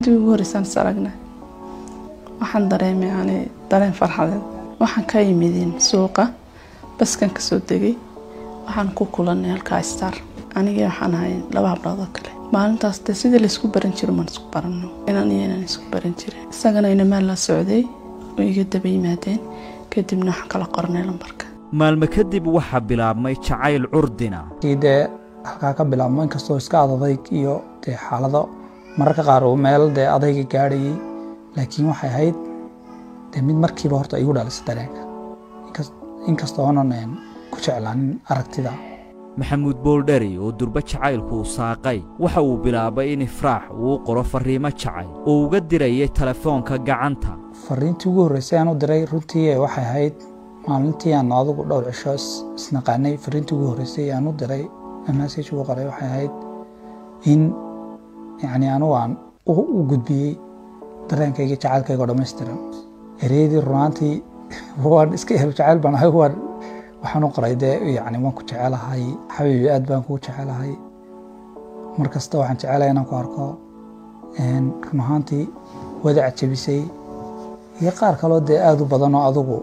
dib ugu horeysaan is aragna waxaan dareemay yani dareen farxadeed waxaan ka yimidin suuqa baskan kasoo degay waxaan ku kulanay halkaa star anigii waxaan ahay laba hablood oo kale maalintaas de sidii laysku baran jiro maan isku barano inaan iyo inaan isku baran jirin isagana inamaan la socday oo iga daba yimaadeen kadibna waxaan kala qornay lambarka maalmo kadib waxaa bilaabmay jacayl curdina kii dee halkaa ka bilaabmo inkastoo iska adadayg iyo dee xaalado mararka qaar uu meel dee adayga gaadhayay laakiin waxay ahayd dee mid markiiba horta igu dhalisay dareenka inkastoo oonan ku jeclaanin aragtida maxamuud booldheri oo durbo jacaylku u saaqay waxa uu bilaabay in ifraax uu qoro farriimo jacayl oo uga dirayay telefoonka gacanta fariintii ugu horreysay aan u diray runtii waxay ahayd maalintii aan adigu dhowr cisho isnaqaanay fariintii ugu horreysay aan u diray message ugu qoray waxay ahayd in yacni anugu aan u gudbiyey dareenkayga jacaylkayga oo dhammaystiran ereyadii runaantii waan iska helo jacayl baan ahay waan waxaan u qoray dee yacni waan ku jecelahay xabiibi aad baan kugu jecelahay mar kasta waxaan jecelahay inaan ku arko run ahaantii wadaca jebisay iyo qaar kaloo dee aada u badan oo adugu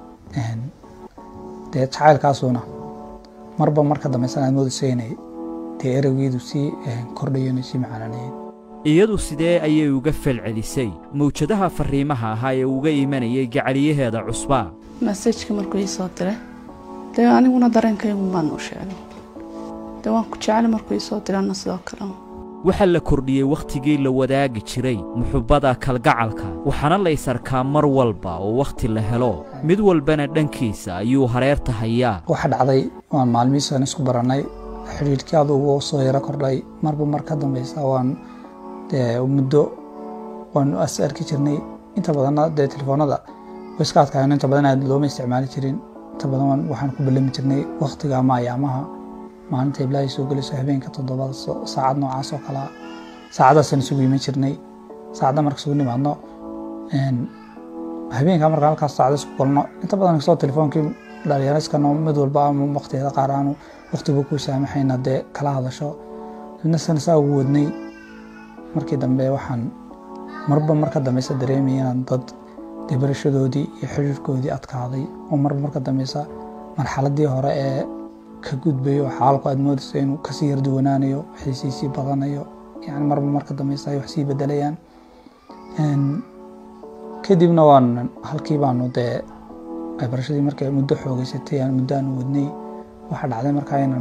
dee jacaylkaasuna marba marka dambaysan aad moodayso inay dee ereygeedu sii kordhayo inay sii macaananayeen iyadu sidee ayay uga falcelisay mawjadaha farriimaha ahaa ee uga imanayay gacaliyaheeda cusbaa masajka markuu ii soo diray dee aniguna dareenkaygu baan u sheegay dee waan ku jeclay markuu ii soo diray anna sidoo kale waxaa la kordhiyey wakhtigii la wadaagi jiray muxubbada kalgacalka waxaana la ysarkaa mar walba oo wakhti la helo mid walbana dhankiisa ayuu hareerta hayaa waxa dhacday waan maalmihiisaan isku barannay xidhiidhkii adugu soo yaro kordhay marba mar ka dambaysa waan dee muddo waan is arki jirnay inta badanna dee telefoonada iska adkaayno inta badan aad looma isticmaali jirin inta badan waxaan ku ballami jirnay wakhtiga ama ayaamaha maalinta iblaahay soo gelayso habeenka toddobada saacad noocaas oo kalea saacadaasaan isugu iman jirnay saacadda marka isugu nimaadno habeenka marka halkaas saacada isku kulno inta badan kastoo telefoonkii dhalinyarayskano mid walba ama waqtiyada qaar aanu waqtigu ku saamaxayna dee kala hadasho midna sana saa ugu wadnay markii dambe waxaan marba marka dambeysa dareemaya inaan dad dee barashadoodii iyo xiriirkoodii adkaaday oo marba marka dambeysa marxaladii hore ee ka gudbayo xaalku aad moodayso inuu kasii yarduwanaanayo xiisiisii badanayo yani marba marka dambeysa ay wax sii bedelayaan kadibna waan halkii baanu dee barashadii markay muddo xoogeysatay aan muddo aanu wadnay waxaa dhacday markaa inaan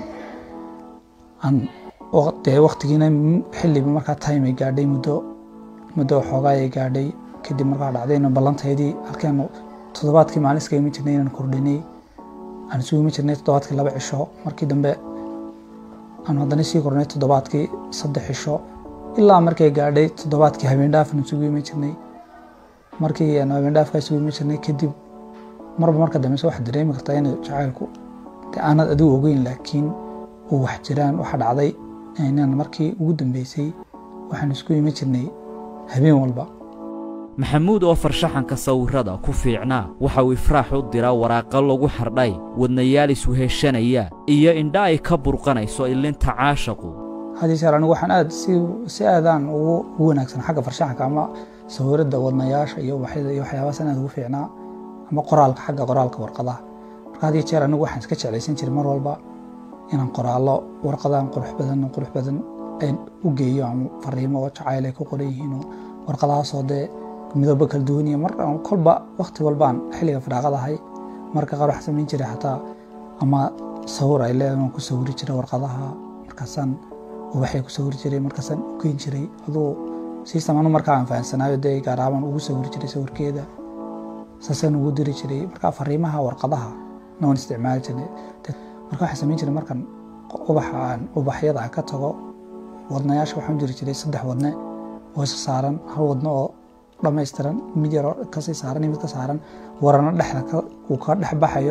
aan dee waktigiina xilliba markaa time ay gaadhay muddo muddo xoogaa ay gaadhay kadib markaa dhacday inaan ballantaydii halkeenu toddobaadkii maalin iska iman jirnay inaan kordhinay aan isugu iman jirnay toddobaadkii laba cisho markii dambe aan haddana sii kornay toddobaadkii saddex cisho ilaa markay gaadhay toddobaadkii habeendhaaf aan isugu iman jirnay markii aan habeendhaafka isugu iman jirnay kadib marba marka dambeyse waxaad dareemi kartaa in jacaylku dee aanad adigu ogeyn laakiin uu wax jiraan waxaa dhacday inaan markii ugu dambeysay waxaan isku iman jirnay habeen walba maxamuud oo farshaxanka sawirrada ku fiicnaa waxa uu ifraax u diraa waraaqo lagu xardhay wadnayaal isweheshanaya iyo indha ay ka burqanayso ilinta caashaqu haddii jeer anigu waxaan aad si si aadaan ugu ugu wanaagsan xagga farshaxanka ama sawiradda wadnayaasha iyo ubaxyada iyo waxyaabahaas aad ugu fiicnaa ama qoraalka xagga qoraalka warqadaha marka haddii jeer anigu waxaan iska jeclaysan jiray mar walba inaan qoraallo warqadahan qurux badan qurux badan u geeyo ama fariimo oo jacayl ay ku qoran yihiin oo warqadahaasoo dee midabo kala duwan iyo mar kolba wakti walbaan xilliga firaaqadahay marka qaar waxaan samayn jiray xataa ama sawir ay leedahay waan ku sawiri jiray warqadaha markaasaan ubaxay ku sawiri jiray markaasaan u geyn jiray aduu siisam anu markaa aan fahansanaayo dee gaaraabaan ugu sawiri jiray sawirkeeda saasaan ugu diri jiray marka fariimaha warqadaha na waan isticmaali jirnay marka waxaan samayn jiray markan ubaxa aan ubaxyada aan ka tago wadnayaasha waxaan u jiri jiray saddex wadne oo isa saaran hal wadno oo dhammaystiran mid yaroo kasii saaran iyo mid ka saaran warano dhexda uu ka dhex baxayo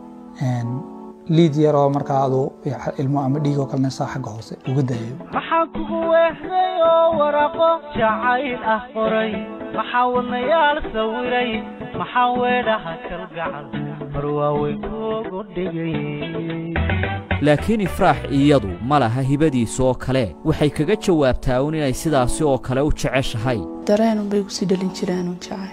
liid yaroo markaa adu ilmo ama dhiig oo kalena saa xagga hoose uga daayo maxaa kugu weexday oo waraaqo jacayl ah qoray maxaa wadnayaal sawiray maxaa weedhaha kalgacal mar waaweyn kuugu dhigay laakiin ifraax iyadu ma laha hibadiisa oo kale waxay kaga jawaabtaa un inay sidaasi oo kale u jeceshahay dareenunbay igu sii dhalin jiraan un jacayl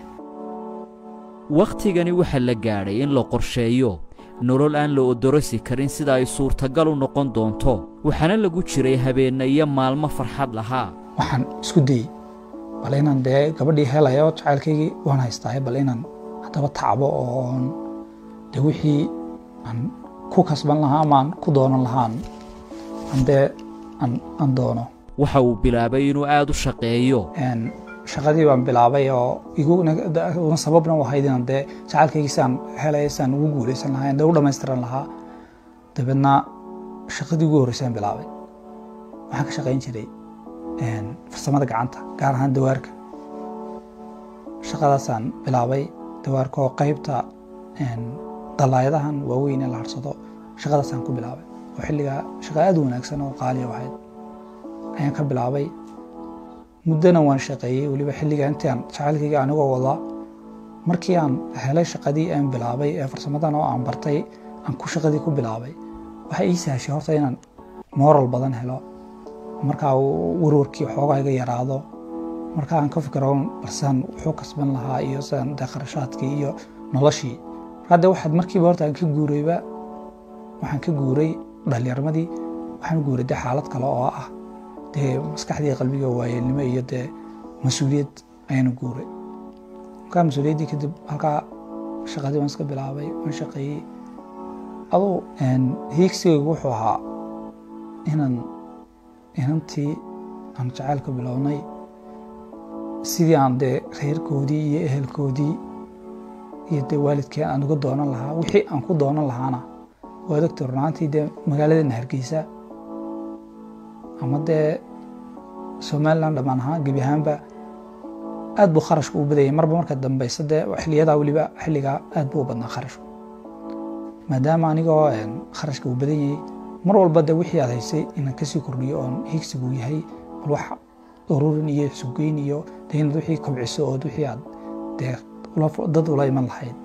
wakhtigani waxaa la gaadhay in la qorsheeyo nolol aan la odorosi karin sida ay suurtagal u noqon doonto waxaana lagu jiray habeenna iyo maalmo farxad lahaa waxaan isku dayey bal inaan dee gabadhii helayo jacaylkaygii waan haystaaye bal inaan haddaba tacbo oon dee wixii aan ku kasban lahaa ama aan ku doonan lahaan aan dee aan aan doono waxa uu bilaabay inuu aad u shaqeeyo Een, shaqadii baan bilaabay oo igu una sababna u ahayd inaan dee jacaylkaygii saan helay saan ugu guuleysan lahaa dee u dhammaystiran lahaa dabeedna shaqadii ugu horreysaan bilaabay waxaan ka shaqayn jiray een, farsamada gacanta gaar ahaan dawaarka shaqadaasaan bilaabay dawaarka oo qaybta een, dalaayadahan waaweyn ee la harsado shaqadaasaan ku bilaabay oo xilligaa shaqa aad u wanaagsan oo qaaliya ahayd ayaan ka bilaabay muddana waan shaqeeyey weliba xilliga intii aan jacaylkayga anigoo wadaa markii aan helay shaqadii aan bilaabay ee farsamadan oo aan bartay aan ku shaqadii ku bilaabay waxay ii sahashay horta inaan moral badan helo markaa uu warwarkii xoogaa iga yaraado marka aan ka fikiro balsaan wuxuu kasban lahaa iyo sidaan dee kharashaadkii iyo noloshii markaa dee waxaad markiiba horta aan ka guurayba waxaan ka guuray dhallinyarmadii waxaan u guuray dee xaalad kale oo ah dee maskaxdii qalbiga waayeelnimo iyo dee mas-uuliyad ayaanu guuray markaa mas-uuliyaddii kadib halkaa shaqadii waan iska bilaabay waan shaqeeyey aduu hiigsigaygu wuxuu ahaa inaan inantii aan jacaylka bilownay sidii aan dee reerkoodii iyo ehelkoodii iyo dee waalidkeen aan uga doonan lahaa wixii aan ku doonan lahaana waa doctor runaantii dee magaaladeena hargeysa ama dee somaliland dhammaan ahaan gebi ahaanba aad buu kharashku u badayay marba marka dambeysa dee xiliyadaa weliba xilligaa aad buu u badnaa kharashku maadaama anigoo kharashka uu badan yahay mar walba dee wixii aad haysay inaan kasii kordhiyo oon higsigu yahay bal wax ururin iyo sugeyn iyo dee inaad wixii kobciso ood wixii aad dee dad ula iman lahayd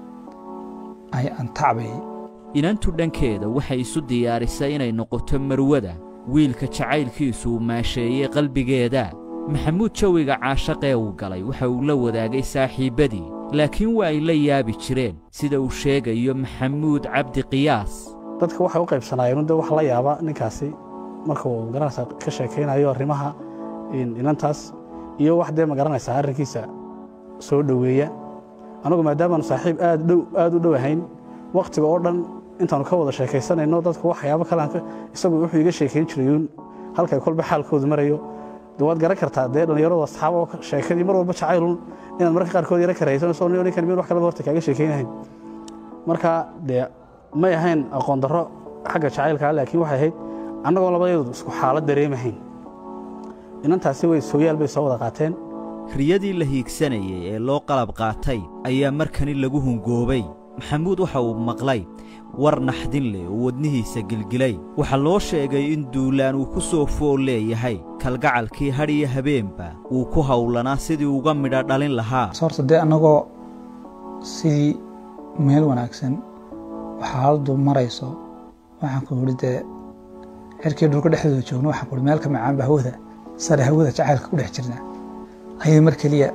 ayaan tacbayay inantu dhankeeda waxay isu diyaarisay inay noqoto marwada wiilka jacaylkiisu uu maasheeyey qalbigeeda maxamuud jawiga caashaqee uu galay waxa uu la wadaagay saaxiibbadii laakiin waa ay la yaabi jireen sida uu sheegayo maxamuud cabdi qiyaas dadka waxay u qaybsanaayeen de wax la yaaba ninkaasi markuu magaranaysa ka sheekaynayo arrimaha inantaas iyo wax dee magaranaysaa arrinkiisa soo dhoweeya anagu maadaamaanu saaxiib aad dhow aad u dhow ahayn wakhtiga oo dhan intaanu ka wada sheekaysanayno dadku waxyaabo kale isagu wuxuu iga sheekayn jirayuun halkay kolba xaalkoodu marayo de waad garan kartaa dee dhallinyaradu asxaab oo sheekadii mar walba jacaylun inaad marka qaarkood yara karaysanayso ninkan mid wax kaleba horta kaaga sheekaynahayn marka dee may ahayn aqoon darro xagga jacaylkaa laakiin waxay ahayd annagoo labadeedu isku xaalad dareemahayn inantaasi way sooyaal bay soo wada qaateen riyadii la hiigsanayay ee loo qalab qaatay ayaa markani lagu hungoobay maxamuud waxa uu maqlay war naxdin leh oo wadnihiisa gilgilay waxaa loo sheegay in duulaan uu ku soo fool leeyahay kalgacalkii hadh iyo habeenba uu ku howlanaa sidii uga midha dhalin lahaa horta dee annagoo sidii meel wanaagsan oo xaaladdu marayso waxaan ku idhi dee cirkii dhulka dhexdooda joogno waxaan ku ihi meel ka macaanba hawada sare hawada jacaylka ku dhex jirnaa ayay mar keliya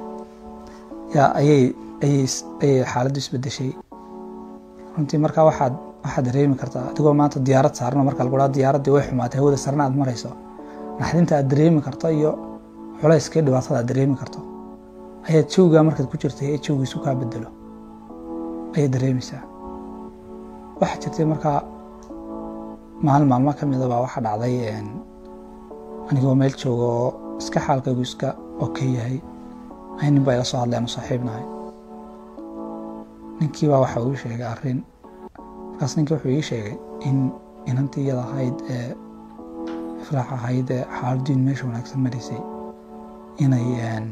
yaa ayay ayay ayay xaaladdu isbeddeshay runtii markaa waxaad waxaad dareemi kartaa adigoo maanta diyaarad saarno marka lagu dhaha diyaaraddii way xumaatay hawada sarena aad marayso naxdinta aad dareemi karto iyo culayska iyo dhibaatada aad dareemi karto ayaad jawgaa markaad ku jirtay ee jawgiisu kaa bedelo ayaad dareemaysaa waxaa jirtay markaa maalin maalmo ka mida baa waxaa dhacday anigoo meel jooga oo iska xaalkaygu iska oke yahay ay nin baa ila soo hadleen oo saaxiibnahay ninkii baa waxa uu sheegay arrin markaas ninkii wuxuu ii sheegay in inantii iyada ahayd ee ifraax ahayd ee xaaladdiin meesha wanaagsan maraysay inay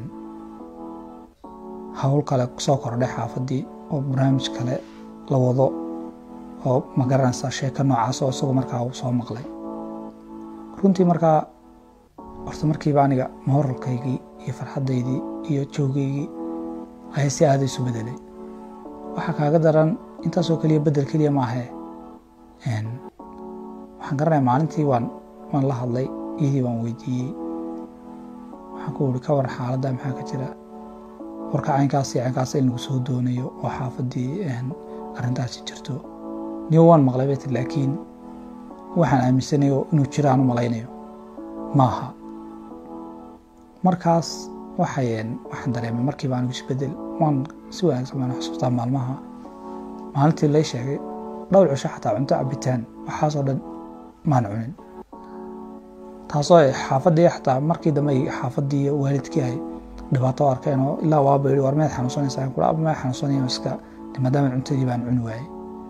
hawl kale soo kordhay xaafaddii oo barnaamij kale la wado oo magaranaysaa sheeko noocaas oo isagu markaa uu soo maqlay runtii markaa horta markiiba aniga mooralkaygii iyo farxaddaydii iyo joogaygii ayaa si aada isu bedelay waxaa kaaga daran intaasoo keliya bedel keliya maahee waxaan garanaya maalintii waan waan la hadlay iyadii waan weydiiyey waxaan ku uri ka war xaaladda maxaa ka jira warka caynkaas iyo caynkaas in lagu soo doonayo oo xaafaddii arrintaasi jirto niyo waan maqlay bay tiri laakiin waxaan aaminsanayo inuu jiro aan u malaynayo maaha markaas waxay waxaan dareemay markiiba anigu isbedel waan si wanaagsan baan xusuustaa maalmaha maalintii lay sheegay dhowr cisho xataa cunto cabitaan waxaasoo dhan maan cunin taasoo xaafaddii xataa markii dambe xaafaddii iyo waalidkii ay dhibaato arkeen oo ilaa waaba yidhi war meed xanuunsanaysaa kula aba meed xanuunsanaya iska maadaama cuntadii baan cuni waayey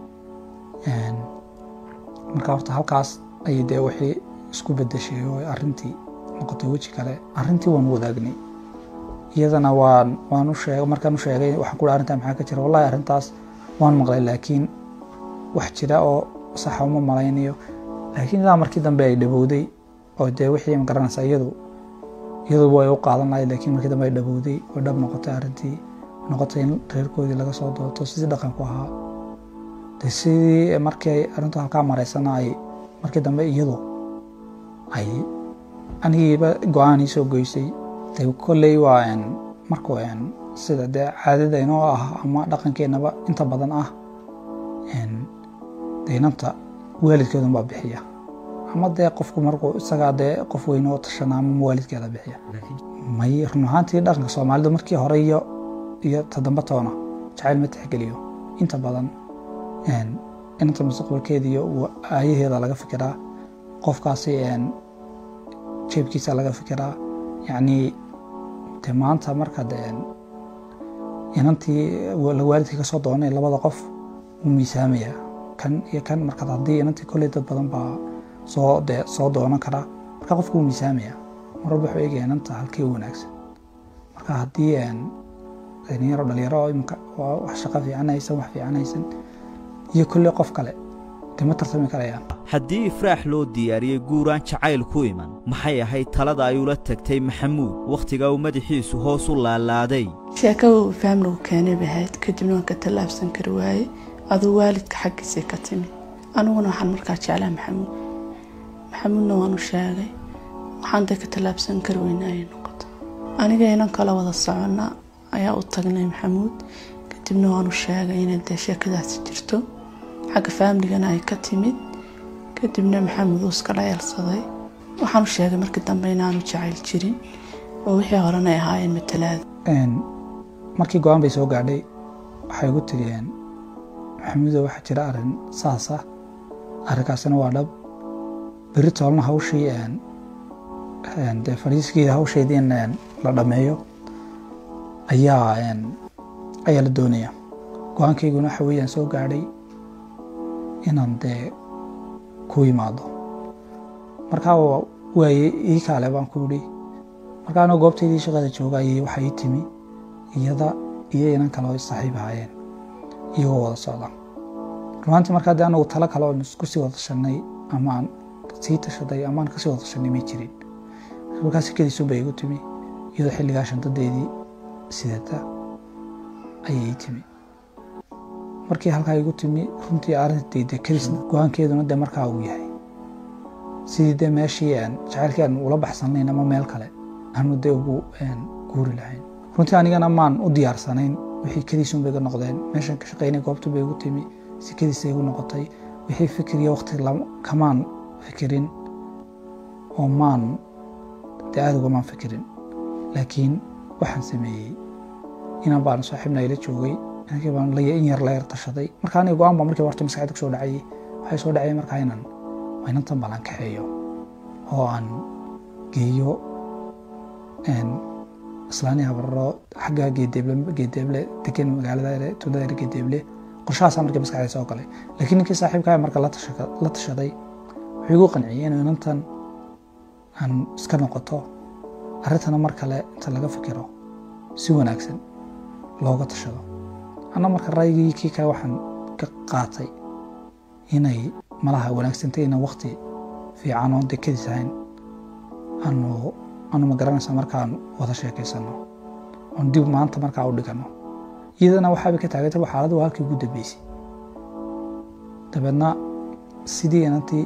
marka horta halkaas ayay dee wixii isku bedeshay oo arrintii noqotay weji kale arrintii waan wadaagnay iyadana waan waan u sheegay markaan u sheegay waxaan ku arrintaa maxaa ka jira wallahi arrintaas waan maqlay laakiin wax jira oo saxa uma malaynayo laakiin ilaa markii dambe ay dhabowday oo dee wixii ma garanaysa iyadu iyadu way u qaadan lahayd laakiin markii dambe ay dhabowday oo dhab noqotay arrintii noqotay in reerkoodii laga soo dooto sidii dhaqanku ahaa de sidii markii ay arrintu halkaa maraysana ay markii dambe iyadu ay anigiiba go-aan ii soo goysay de kolley waa markuu sida dee caadada inoo ah ama dhaqankeenaba inta badan ah de inanta waalidkeedun baa bixiya ama dee qofku markuu isagaa dee qof weyn oo tashana ama waalidkeeda bixiya may run ahaantii dhaqanka soomaalidu markii hore iyo iyo toddoba toona jacayl ma tixgeliyo inta badan inanta mustaqbalkeeda iyo aayaheeda laga fikiraa qofkaasi jeebkiisa laga fikiraa yacni de maanta marka de inantii waalidkii kasoo doonay labada qof wuu miisaamayaa kan iyo kan marka haddii inantii kolley dad badan baa soo de soo doonan karaa marka qofku wuu miisaamayaa mar walba wuxuu eegaya inanta halkii u wanaagsan marka haddii dhalinyaro dhalinyaro imika wax shaqo fiican haysan wax fiican haysan iyo kolley qof kale de ma tartami karayaan haddii ifraax loo diyaariyey guuraan jacayl ku iman maxay ahayd talada ay ula tagtay maxamuud wakhtigaa uu madaxiisu hoos u laalaaday sheekada uu faamligu keenay bay ahayd kadibna waan ka tallaabsan kari waayey aduu waalidka xaggiisay ka timi aniguna waxaan markaa jeclaa maxamuud maxamuudna waanu sheegay waxaan dee ka tallaabsan kari weyna ayay noqotay aniga inan kala wada soconna ayaa u tagnay maxamuud kadibna waanu sheegay inay dee sheekadaasi jirto xagga faamligana ay ka timid kadibna maxamed uu iska dhayalsaday waxaan u sheegay markii dambe inaanu jacayl jirin oo wixii horena ay ahaayeen matalaada markii go-aan bay soo gaadhay waxay ugu tiriyeen maxamuudo waxaa jira arrin saas ah arrinkaasina waa dhab berri toolna hawshii dee fadhiiskii hawsheedii in la dhammeeyo ayaa ayaa la doonaya go-aankayguna waxa weeyaan soo gaadhay inaan dee ku yimaado markaa waaye ii kaale baan ku idhi markaa anoo goobtaydii shaqada jooga ayay waxaa ii timi iyada iyo inan kale oo saaxiib ahaayeen iyagoo wada socda rumaantii markaa dee anagu talo kale oon isku sii wada tashanay ama aan sii tashaday ama aan kasii wada tashanay may jirin markaa sikadiisun bay igu timi iyadoo xilligaa shantadeedii sidata ayay ii timi markii halkaa igu timi runtii arrintii dee kadis go-aankeeduna dee markaa uu yahay sidii dee meeshii jacaylkii aan ula baxsanayn ama meel kale aanu dee ugu guuri lahayn runtii anigana maan u diyaarsanayn wixii kadiisun bay iga noqdeen meeshan ka shaqaynay goobtu bay igu timi si kadiisa igu noqotay wixii fikriya waqti kamaan fikirin oo maan dee aada ugamaan fikirin laakiin waxaan sameeyey inaan baanu saaxiibna ila joogay inankii baan in yar la yar tashaday marka aniga go-aan baa markii horta maskaxda kusoo dhacayay waxay soo dhacay markaa inaan inantan balan kaxeeyo oo aan geeyo islaani habarro xagga geedeeble geedeeble degan magaalada tuulada geedeeble qorshahaasaa markii maskaxda soo galay laakiin ninkii saaxiibkaa marka la tashaday wuxuu igu qanciyey inuu inantan aan iska noqoto arrintana mar kale inta laga fikiro si wanaagsan looga tashado anna marka raygii kii kale waxaan ka qaatay inay malaha wanaagsantay inaan wakti fiican oon dekadiis ahayn aanu aanu ma garanaysa markaan wada sheekaysano oon dib maanta markaa u dhigano iyadana waxaabay ka taagantay xaaladdu waa halkii ugu dambeysay dabeedna sidii inantii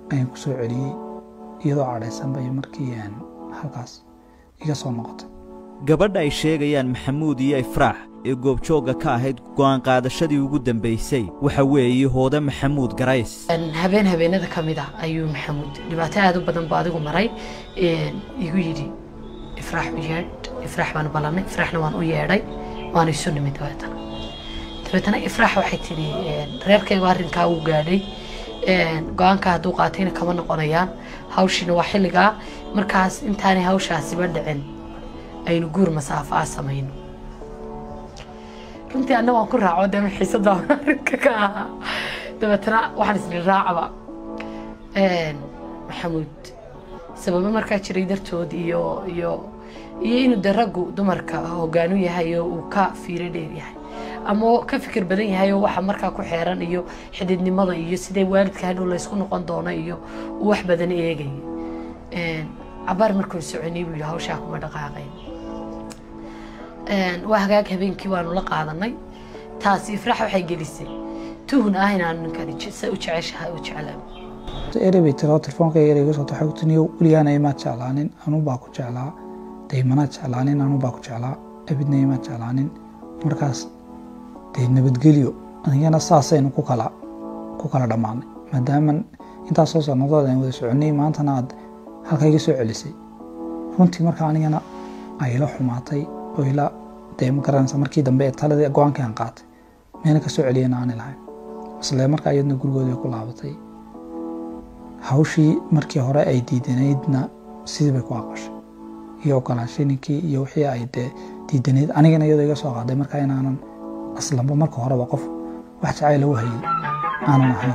ayaan ku soo celiyey iyadoo cadhaysan bay markii een, halkaas iga soo noqotay gabadha ay sheegayaan maxamuud iyo ifraax ee goobjoogga ka ahayd go'aan qaadashadii ugu dambaysay waxa weeye hoode maxamuud garays habeen habeenada ka mid ah ayuu maxamuud dhibaato aad u badan buu adigu maray een, igu yidhi ifraax u yeedh ifraax baan ballanay ifraaxna waan u yeedhay waana isu nimid dabeetana dabeetana ifraax waxay tidhi een, reerkaygu arrinkaa wuu gaadhay een, go-aanka hadduu qaatayna kama noqonayaan hawshiina waa xilligaa markaas intaanay hawshaasiba dhicin aynu guur masaafo ah samayno runtii anna waan ku raaco dee xiisada arrinka ka ahaa dabeetana waxaan isdhi raacaba Een, maxamuud sababo markaa jiray dartood iyo iyo iyo inuu de raggu dumarka hogaanu yahay oo uu ka fiiro dheer yahay ama oo ka fikir badan yahay oo waxa markaa ku xeeran iyo xididnimada iyo sidee waalidka hadhow laysku noqon doono iyo uu wax badan eegaya Een, cabaar markuu soconay buu yidhi hawshaa kuma dhaqaaqayn Een, waa hagaag habeenkii waanu la qaadanay taasi ifraax waxay gelisay tuhun ah inaanu ninkani je- se u jeceshahay u jeclaan erey bay tiro telefoonka erey iga soo taxay ku tiniyo weligaana imaad jeclaanin anuu baa ku jeclaa daymanaad jeclaanin anuu baa ku jeclaa abidna imaad jeclaanin markaas dee nabadgelyo anigana saasaynu ku kala ku kala dhammaanay maadaama intaas soo sannadood aan wada soconnay maantana aad halka iga soo celisay runtii marka anigana ay ila xumaatay oo ila dee ma garanaysa markii dambe ee taladii go-aankii aan qaatay meena ka soo celiyana aani lahayn isle marka iyadna gurigoodii ku laabatay hawshii markii hore ay diidanaydna sidii bay ku aqashay iyo ogolaanshay ninkii iyo wixii ay dee diidanayd anigana iyadoo iga soo qaaday marka inaanan aslanba marka horeba qof wax jacayl u hayay aanan ahayn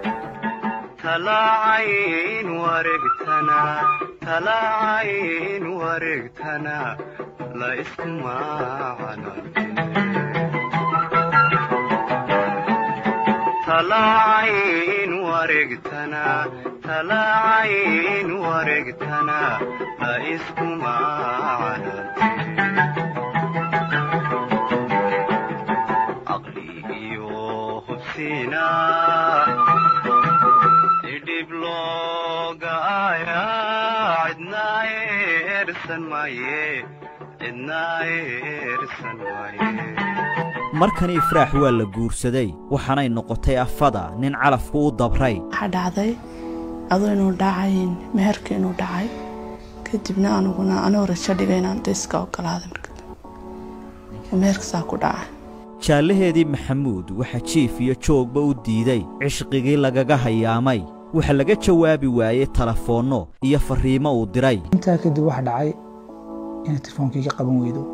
talaacayn wareegtana talaacayn wareegtana la isku talaacayn wareegtana talaacayn wareegtana la isku caqli iyo hubsiina idhib looga aayaa cidna eersan maaye cidna eersan maaye markani ifraax waa la guursaday waxaanay noqotay afada nin calafku u dabray waxaa dhacday aduu inuu dhacayn meherka inuu dhacay kadibna aniguna anoo rajo dhigay inaan de iska ogolaaday marka dambe meherka saa ku dhacay jaallaheedii maxamuud waxa jiif iyo joogba u diiday cishqigii lagaga hayaamay waxa laga jawaabi waayey telefoonno iyo farriimo uu diray intaa kadib waxa dhacay inay telefoonka iga qaban weydo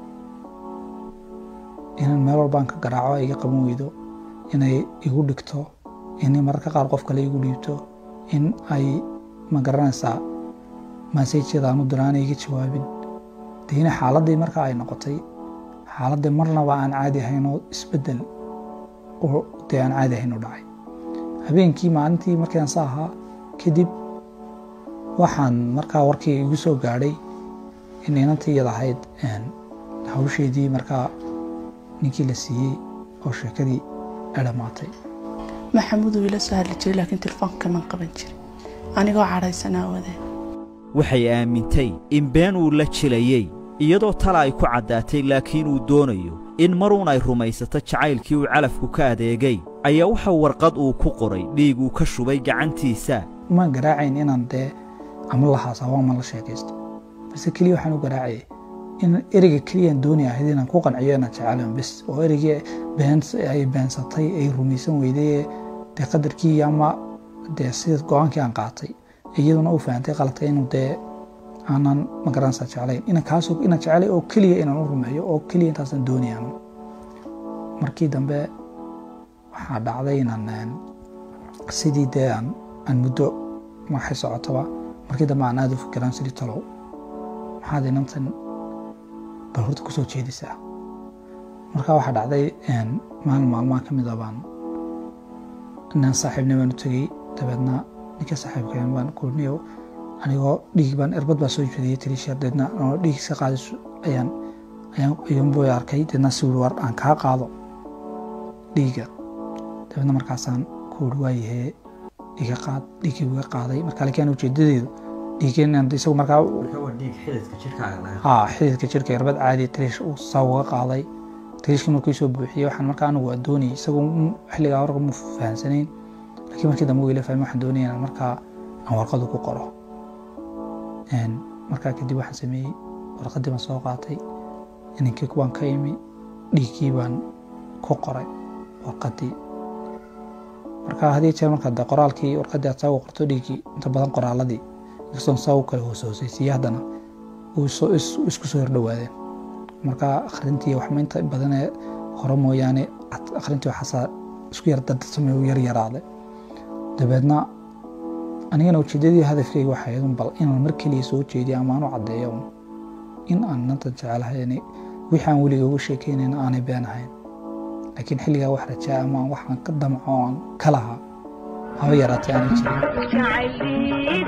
inaan meel walbaan ka garaaco ay iga qaban weydo inay igu dhigto inay mararka qaar qof kale igu dhiibto in ay ma garanaysaa maseejyada aanu diraanay iga jawaabin deina xaaladdii marka ay noqotay xaaladdii marnaba aan caadi ahayn oo isbeddel oo dee aan caadi ahayn u dhacay habeenkii maalintii markaan sa ahaa kadib waxaan markaa warkii igu soo gaadhay in inantii iyada ahayd hawsheedii markaa ninkii la siiyey oo sheekadii ay dhammaatay maxamuud wuu ila soo hadli jiray laakiin telefoonka kaman qaban jirin anigoo cadhaysanaa wadeen waxay aamintay in been uu la jilayey iyadoo tala ay ku caddaatay laakiin uu doonayo in maruun ay rumaysato jacaylkii uu calafku ka adeegay ayaa waxa warqad uu ku qoray dhiig uu ka shubay gacantiisa ma garaacayn inaan dee ama la haasaabo ama la sheekaysto balse keliya waxaan u garaacayay in ereyga keliyaan dooni ahayd inaan ku qanciyo inaan jecelayn bes oo ereygii beens ay beensatay ay rumaysan weyday dee qadarkii ama dee sida go-aankii aan qaatay iyaduna u fahantay qalatay inuu dee aanan magaranaysaa jeclayn inaan kaasoo inaan jecelay oo keliya inaan u rumeeyo oo keliya intaasaan doonayaan markii dambe waxaa dhacday inaan sidii dee aan aan muddo waxay socotaba markii dambe aan aada u fikiraan sidii talow maxaad inantan bal horta kusoo jeedisaa marka waxaa dhacday maalin maalmaha ka mid a baan inaan saaxiibni baan u tegey dabeedna ninka saaxiibkeen baan kulniyo anigoo dhiig baan irbad baa soo jeediyey tiriisheer deedna anoo dhiig iska qaadis ayaan ayaan ayuunbuu arkay deedna si wuri war aan kaa qaado dhiiga dabeedna markaasaan ku wuri waayahee dhiiga qaad dhiiggii uga qaaday marka laakiin ujeedadeedu dhiiggeen isagu markaa haa xididka jirka irbad caadi tiriish uu saa uga qaaday tiriishkii markuu soo buuxiyey waxaan markaa anigu waa doonayay isagu xilligaa warqa mu fahansanayn laakiin markii dambe wuu ila fahmay waxaan doonaya inaan markaa aan warqadu ku qoro markaa kadib waxaan sameeyey warqadii baan soo qaatay ininkii baan ka imi dhiiggii baan ku qoray warqadii marka hadii jeer markaa de qoraalkii warqadii aad saa uga qorto dhiiggii inta badan qoraaladii inkastoon saa u kala hooshoosaysiiye haddana isku soo hordhowaadeen marka akhrintii waxma inta badanee hore mooyaane akhrintii waxaasaa isku yar dadsamay u yar yaraaday dabeedna anigana ujeedadii hadafkeyga waxay ahayd bal inaan mar keliya soo jeediyo ama aan u caddeeyo in aan nanta jecelahay wixii aan weliga uga sheekeynayna aanay been ahayn laakiin xilligaa wax rajaa ama waxaan ka damco aan ka lahaa haba yaraatay aanay jirin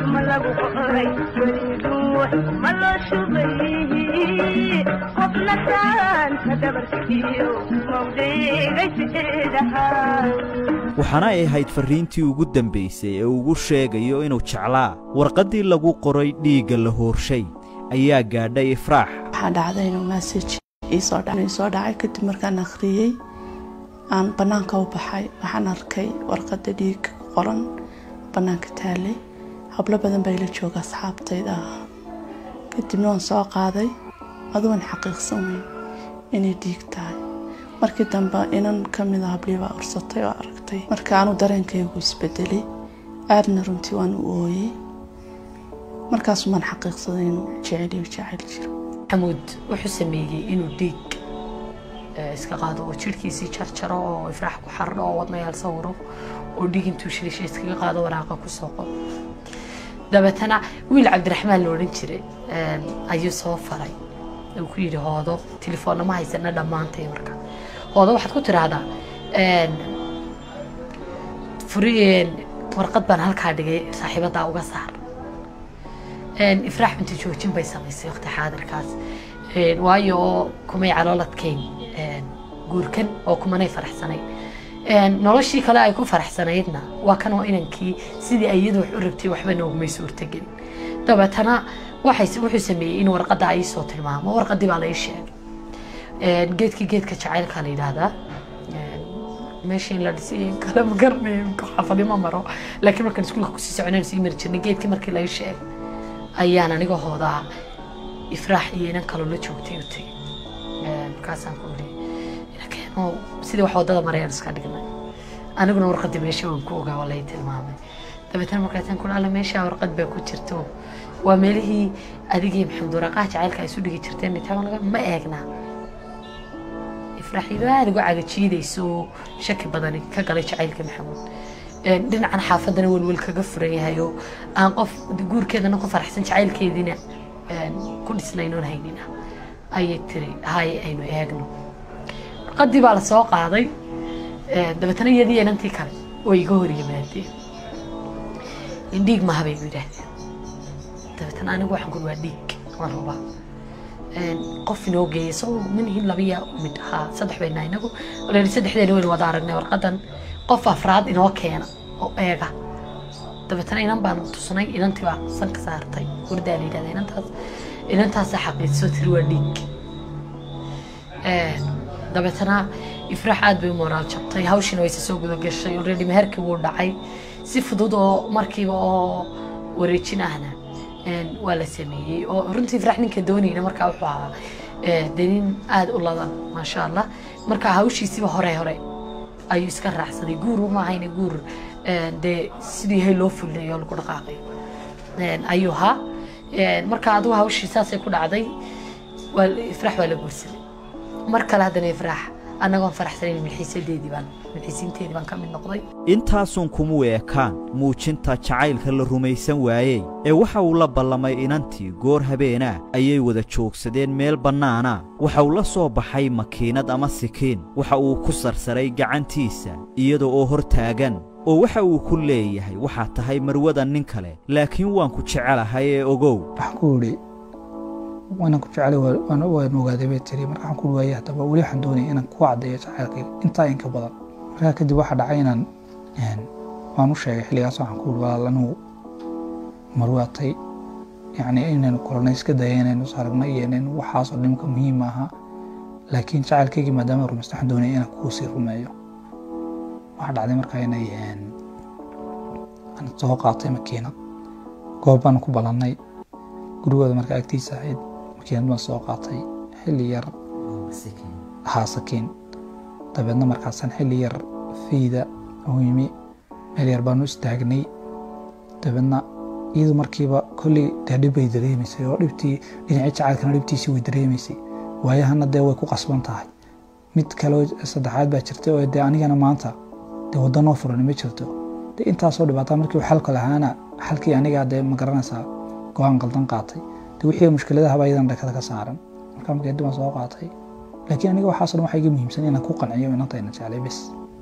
waxaana ay ahayd farriintii ugu dambaysay ee ugu sheegayo inuu jeclaa warqaddii lagu qoray dhiigga la hoorshay ayaa gaadhay ifraax waxaa dhacday inuu massaj iisoo dhacay kadib markaan akhriyey aan bannaanka u baxay waxaan arkay warqadda dhiigga ku qoran bannaanka taallay hablo badan baa ila jooga asxaabtayda ah kadibna waan soo qaaday adugan xaqiiqsan weyn inay dhiig tahay markii dambe inan ka mida hablii baa ursatay oo aragtay marka aanu dareenkaygu isbedelay aadna runtii waan u ooyey markaasumaan xaqiiqsaday inuu jeceliyo jecel jiro xamuud wuxuu sameeyey inuu dhiig iska qaado oo jirhkiisii jarjaro oo ifraax ku xardho oo wadnayaal sawiro oo dhiig intuu shilisha iskaga qaado waraaqa ku soo qoro dabeetana wiil cabdiraxmaan la odhan jiray ayuu soo faray uu ku yidhi hoodo telefoonna ma haysana dhammaantay marka hoodo waxaad ku tidhaahdaa furi warqad baan halkaa dhigay saaxiibadaa uga saar ifraax binti joojin bay samaysay waqti xaadirkaas waayo oo kumay calooladkayn guurkan oo kumanay faraxsanayn noloshii kale ay ku faraxsanaydna waa kan oo inankii sidii ay iyadu wax u rabtay waxba noogumay suurtagelin dabeetana waxay wuxuu sameeyey in warqadda ay soo tilmaamo warqaddii baa la ii sheegay geedkii geedka jacaylka la yidhaahdaa meeshii la dhisay kale ma garanayo xaafadi ma maro laakiin markaan iskuulka kusii soconaan sii mari jirnay geedkii markii la ii sheegay ayaan aniga hoodaa ifraax iyo inan kaloo la joogtay u tegay markaasaan ku iri inakeeno sidii wax wadada marayaan iska dhignay aniguna warqadii meesha waan ku ogaa waa lay tilmaamay dabeetana markaasaan ku alla meesha warqad baa ku jirto waa meelihii adigii maxamed waraqaha jacaylka ay isu dhigi jirteen nitaama laga ma eegnaa ifraax iyadoo aada uga cagajiidayso shaki badani ka galay jacaylka maxamuud dhinacan xaafadana welwel kaga furan yahay oo aan qof guurkeedana ku faraxsan jacaylkeediina ku dhisnaynoon haynina ayay tiri haye aynu eegno warqadii baa la soo qaaday dabeetana iyadii inantii kale way iga hor yimaadeen dhiig maha bay igu yidhaahdeen dabeetana anigu waxaan kuri waa dhiig waan rubaa qof inoo geeyay soo minhin labiya mid ahaa saddex bayna inagu layidhi saddexdeena waynu wada aragnay warqadan qof afraad inoo keena oo eega dabeetana inan baan tusnay inantii baa sanka saartay hurdaa la yidhahda inantaas inantaasa xaqiidsoo tiri waa dhiig dabeetana ifraax aad bay u moraal jabtay hawshiina wayse soo guda gashay already meherkii wuu dhacay si fudud oo markiiba oo wareejin ahna waa la sameeyey oo runtii ifraax ninka doonayna markaa wuxuu ahaa dee nin aada u ladan maasha allah marka hawshiisiba hore hore ayuu iska raacsaday guur uma ahayna guur dee sidii yahay loo fulinayo lagu dhaqaaqayo ayuu ahaa marka adigu hawshii saasay ku dhacday waa ifraax waa la guursaday mar kale haddana ifraax annagoon faraxsanayn milxiisadeedii baan milxiisiinteedii baan ka mid noqday intaasuun kumuu eekaan muujinta jacaylka la rumaysan waayey ee waxa uu la ballamay inantii goor habeenaa ayay wada joogsadeen meel bannaana waxa uu la soo baxay makiinad ama sikiin waxa uu ku sarsaray gacantiisa iyada oo hor taagan oo waxa uu ku leeyahay waxaad tahay marwada nin kale laakiin waan ku jecelahay ee ogow waxaan ku idhi waanan ku jecelay waan ogaaday bay tiri marka waxaan ku uri waayay haddaba weli waxaan doonaya inaan ku caddeeyo jacaylkayga intaa in ka badan markaa kadib waxaa dhacay inaan waan u sheegay xilligaas waxaan ku uri walaal anugu marwaatay yacni inaynu kulanay iska daya inaynu is aragnay iyo inaynu waxaasoo dhimka muhiim aha laakiin jacaylkaygii maadaama rumaysta waxaan doonaya inaan kugu sii rumeeyo waxaa dhacday markaa inay een, aan soo qaatay makiinad goob baan ku balannay gurigooda markaa agtiisa ahayd makiinad baan soo qaatay xilli yar haa sakiin dabeedna markaasaan xilli yar fiida u yimi meel yar baanu istaagnay dabeedna iyadu markiiba kolley dee dhib bay dareemaysay oo dhibtii dhinacii jacaylkana dhibtiisii way dareemaysay waayahana dee way ku qasban tahay mid kaleo saddexaad baa jirtay oo dee anigana maanta dee waddo noo furan ma jirto dee intaasoo dhibaataa markii uu xalka lahaana xalkii anigaa dee ma garanaysaa go-aan qaldan qaatay dee wixii mushkiladaha baa iyadan dhakada ka saaran markaa markii dib aan soo qaatay laakiin aniga waxaasoo dhan waxaa iga muhiimsan inaan ku qanciyo inantayna jeclay bes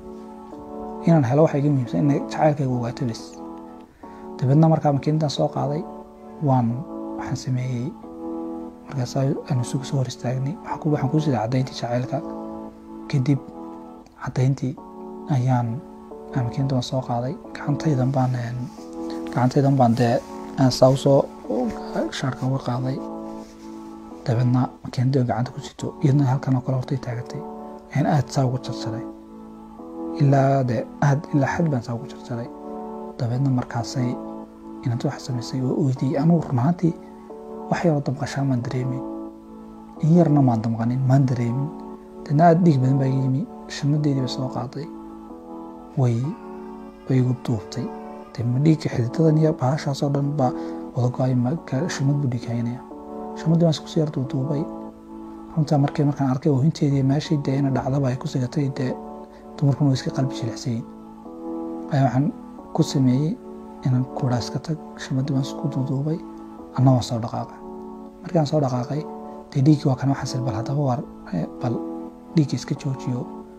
inaan helo waxaa iga muhiimsan in jacaylkayga ogaato bes dabeedna markaa makiinadaan soo qaaday waan waxaan sameeyey markaas aanu isugu soo hor istaagnay waxaan ku- waxaan ku siday caddayntii jacaylka kadib caddayntii ayaan aan makiinada waan soo qaaday gacantaydan baan een, gacantaydan baan dee aan saa usoo shaarka uga qaaday dabeedna makiinadii oo gacanta ku sito iyadna halkan oo kale hortay taagatay ayaan aad saa ugu jarjaray ilaa de aad ilaa xad baan saa ugu jarjaray dabeedna markaasay inanti waxa samaysay oo oydiyey anugu run ahaantii wax yaroo damqashaa maan dareemin in yarna maan damqanin maan dareemin deedna aad dhiig badan baa iga yimi shamadeedii bay soo qaaday way way igu duubtay dee ma dhiigga xididadan iyo bahashaasoo dhan baa wada go-ay ma ka- shamad buu dhiig haynaya shamadii baan isku sii yar duuduubay runtaa markii markaan arkay oohinteedii meeshii dee ina dhacdaba ay ku sigatay dee dumarkuna way iska qalbi jilicsayin ayaa waxaan ku sameeyey inaan kuraa iska tag shamadii baan isku duuduubay anna waan soo dhaqaaqay markii aan soo dhaqaaqay dee dhiiggii waa kana waxaan sir bal haddaba war eh, bal dhiigga iska joojiyo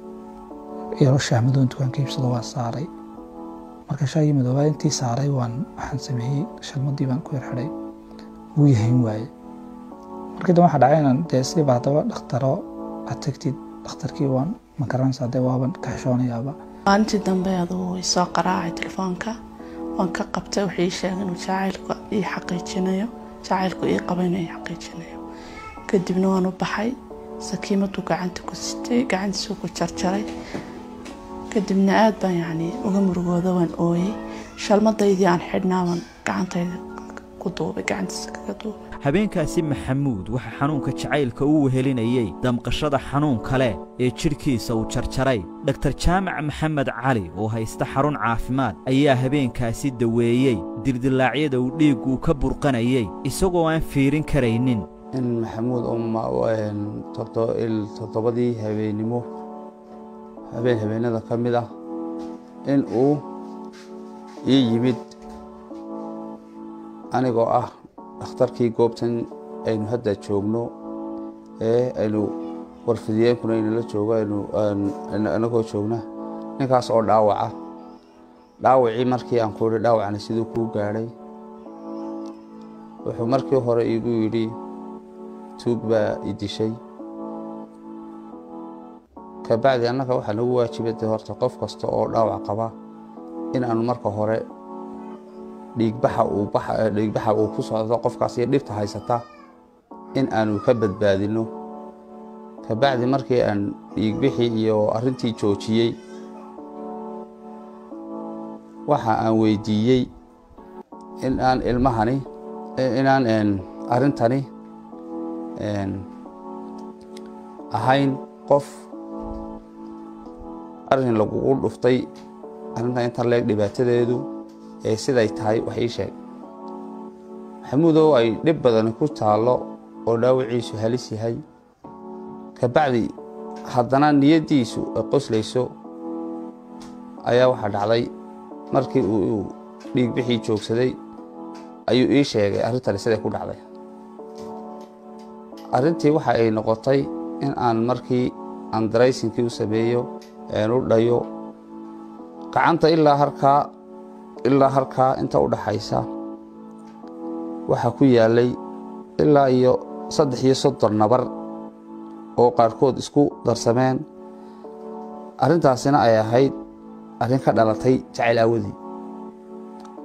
yaro shaahmadoon dukaanka iibsado waan saaray marka shaagii madoobaa intii saaray waan waxaan sameeyey shalmadii baan ku yar xidhay wuu yahayn waaye markii dambe waxaa dhacay inaan dee sidiiba haddaba dhakhtaro aad tagtid dhakhtarkii waan ma garanaysaa dee waaban ka xishoonayaaba maalintii dambe adugu way soo qaraacay telefoonka waan ka qabtay wuxuu ii sheegay inuu jacaylka ii xaqiijinayo jacaylku ii qaba inuu ii xaqiijinayo kadibna waan u baxay sakiimaduu gacanta ku sitay gacantiisuu ku jarjaray kadibna aad baan yacni uga murugooda waan ooyey shalmadaydii aan xidhnaaban gacantayda ku duubay gacantiisa kaga duubay habeenkaasi maxamuud waxaa xanuunka jacaylka u wehelinayey damqashada xanuun kale ee jidhkiisa uu jarjaray dhaktar jaamac maxamed cali oo haysta xarun caafimaad ayaa habeenkaasi daweeyey dildillaacyada uu dhiiggu ka burqanayey isagoo aan fiirin karaynin in maxamuud oo ma- een, toddo- il- toddobadii habeennimo habeen habeenada ka mid ah in uu ii yimid anigoo ah dhakhtarkii goobtan aynu hadda joogno ee aynu warfidiyeenkuna aynala joogo aynu aan- anagoo joogna ninkaas oo dhaawaca dhaawacii markii aan ku idhi dhaawacani siduu kuu gaadhay wuxuu markii hore iigu yidhi tuug baa i dishay kabacdi annaga waxaa nagu waajibay dee horta qof kasta oo dhaawac qaba in aanu marka hore dhiigbaxa uu baxa- dhiigbaxa uu ku socdo qofkaas iyo dhibta haysata in aanu ka badbaadino kabacdi markii aan dhiigbixii iyo arrintii joojiyey waxa aan weydiiyey in aan ilmahani inaan een, arrintani een, ahayn qof arrin lagugu dhuftay arrintan intan leeg dhibaatadeedu ee siday tahay wax ii sheeg maxamuudow ay dhib badani ku taallo oo dhaawiciisu halis yahay kabacdi haddana niyaddiisu ay qoslayso ayaa waxaa dhacday markii uu uu dhiigbixii joogsaday ayuu ii sheegay arrintani siday ku dhacday arrintii waxa ay noqotay in aan markii aan daraysinkii u sameeyo een u dhayo gacanta ilaa harkaa ilaa harkaa inta u dhaxaysa waxaa ku yaalay ilaa iyo saddex iyo soddon nabar oo qaarkood isku darsameen arrintaasina ay ahayd arrin ka dhalatay jacayl aawadii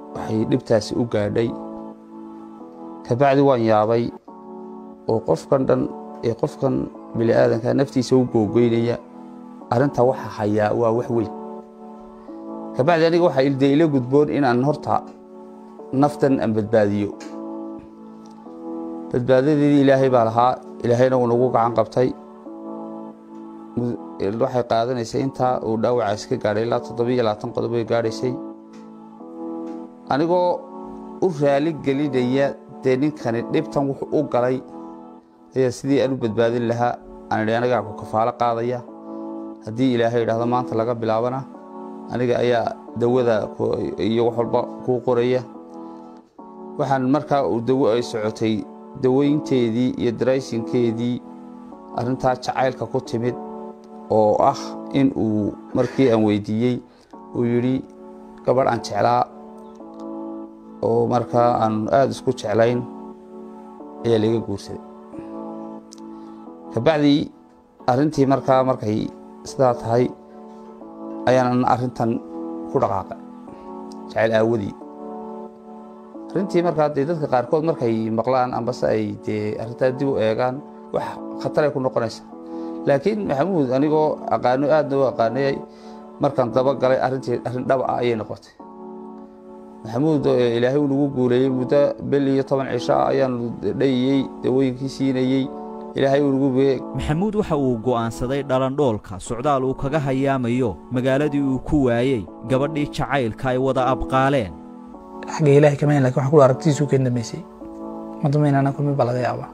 waxay dhibtaasi u gaadhay kabacdi waan yaabay oo qofkan dhan ee qofkan bini aadanka naftiisa u googoynaya arrinta waxa hayaa waa wax weyn kabacdi aniga waxaa ilde ila gudboon inaan horta naftan aan badbaadiyo badbaadadeedii ilaahay baa lahaa ilaahayna wuu nagu gacan qabtay waxay qaadanaysay intaa uu dhaawacaas ka gaadhay ilaa toddobiyo labaatan qodob ay gaadhaysay anigoo u raali gelinaya dee ninkani dhibtan wuxuu u galay ayaa sidii aan u badbaadin lahaa aan idhi anigaa ku kafaalo qaadaya haddii ilaahay idhaahdo maanta laga bilaabana aniga ayaa dawada iyo wax walba kuu qoraya waxaan markaa uu dawo ay socotay daweynteedii iyo daraysinkeedii arrintaa jacaylka ku timid oo ah in uu markii aan weydiiyey uu yidhi gabadh aan jeclaa oo markaa aan aada isku jeclayn ayaa laga guursaday kabacdii arrintii markaa markay sidaa tahay ayaanan arrintan ku dhaqaaqay jacayl aawadii arrintii markaa dee dadka qaarkood markay maqlaan ambase ay dee arrintaa dib u eegaan wax khataray ku noqonaysa laakiin maxamuud anigoo aqaano aadna u aqaanayay markaan daba galay arrintii arrin dhab ah ayay noqotay maxamuud ilaahay uu nagu guuleeyey muddo bel iyo toban cisho ah ayaanu dhayiyey dawooyinkii siinayey ilaahay uu nagu bee maxamuud waxa uu go'aansaday dhalandhoolka socdaal uu kaga hayaamayo magaaladii uu ku waayey gabadhii jacaylka ay wada abqaaleen xagga ilaahay kama hen lakin waxaan ku aragtidiisu ka dambeysay madamaynana kulmi baa laga yaabaa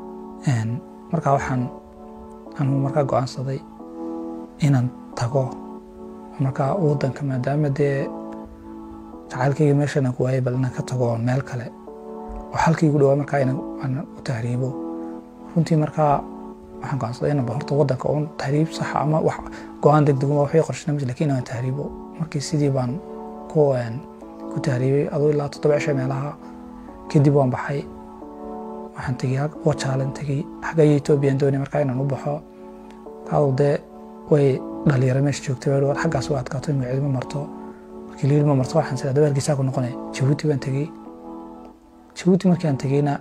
markaa waxaan anuu markaa go'aansaday inaan tago markaa waddanka maadaama dee jacaylkayga meeshan aan ku waayay bal inaan ka tago meel kale oo halkii igu dhawaa markaa inaan u tahriibo runtii markaa waxaan go'aansaday inaan horta waddanka uun tahriib sax ama wax go'aan degdeguma waxay qorshana mid lakiin inaan tahriibo markii sidii baan ku ku tahriibay aduu ilaa toddoba cisho meelaha kadib waan baxay waxaan tegey wajaalan tegey xagga ethoobiyan doonay markaa inaan u baxo kaadu dee way dhalinyaro meesha joogtay war xaggaas waa adkaato magacidi ma marto markii liil ma marto waxaan sidaa dabaalkiisaa ku noqonay jabuuti baan tegey jabuuti markii aan tegeyna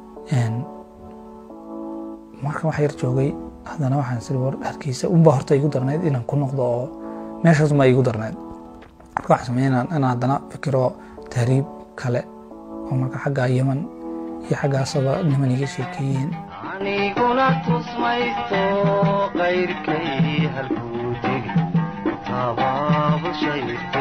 markan wax yar joogay haddana waxaan siri war harkiisa unbaa horta igu darnayd inaan ku noqdo oo meeshaas ma igu darnayd marka waxaan sameeyay inaan haddana fikiro tahriib kale oo marka xagga yeman iyo xaggaasaba niman iga sheekeeyeen aniguna tusmaysto qayrkay halkuu tegi tabaabulshayste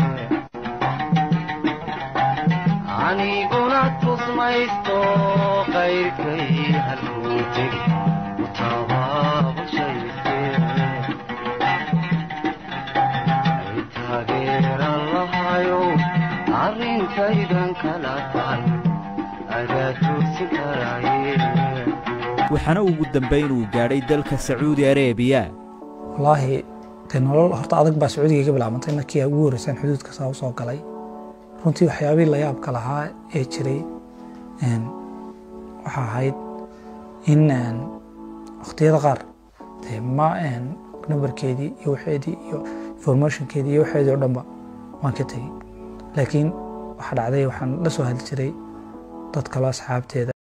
aniguna tusmaysto qayrkay halkuu tegi tabaabulshayste ay taageeran lahayo arrintaydan kala tahay adaa toosin karaaye waxaana ugu dambayn uu gaadhay dalka sacuudi areebiya wallaahi dee nolol horta adag baa sacuudiga iga bilaabantay markii ugu horreysaan xuduudka saa u soo galay runtii waxyaabihii la yaabka lahaa ee jiray waxaa ahayd in wakhtiyada qaar dee ma numbarkeedii iyo waxeedii iyo informationkeedii iyo waxeedii oo dhanba waan ka tegey laakiin waxaa dhacday waxaan la soo hadli jiray dad kaloo asxaabteeda